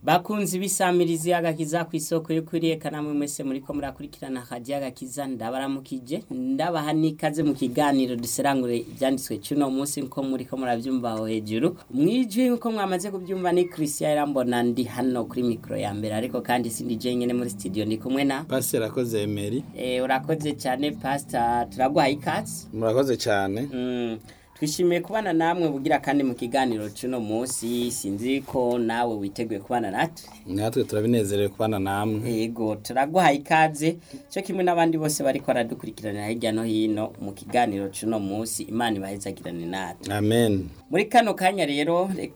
bakunzi bisamirizi agakiza ku isoko yo kuriye kanamwe mwese muri ko murakurikirana hajya agakiza ndabaramukije ndabaha n'ikaze mu kiganiro duserangure ibyanditswe cy'uno munsi nko muri ko murabyumva aho hejuru mwijwi nkuko mwamaze kubyumva ni christian irambona ndi hano kuri mikoro ya mbere ariko kandi sindi jenyine muri studio ndi kumwe na pasi rakoze emeri eh, urakoze cyane pastor turaguhaye ikaze murakoze cyane Mm, twishimiye kubana namwe bugira kandi mu kiganiro cy'uno munsi sinzi ko nawe witeguye kubana natwe natwe turabinezerewe kubana namwe yego turaguhaye ikaze cyo kimwe n'abandi bose bari baradukurikiranira hirya no hino mu kiganiro cy'uno munsi imana ibahezagirane natwe amen muri kano kanya rero reka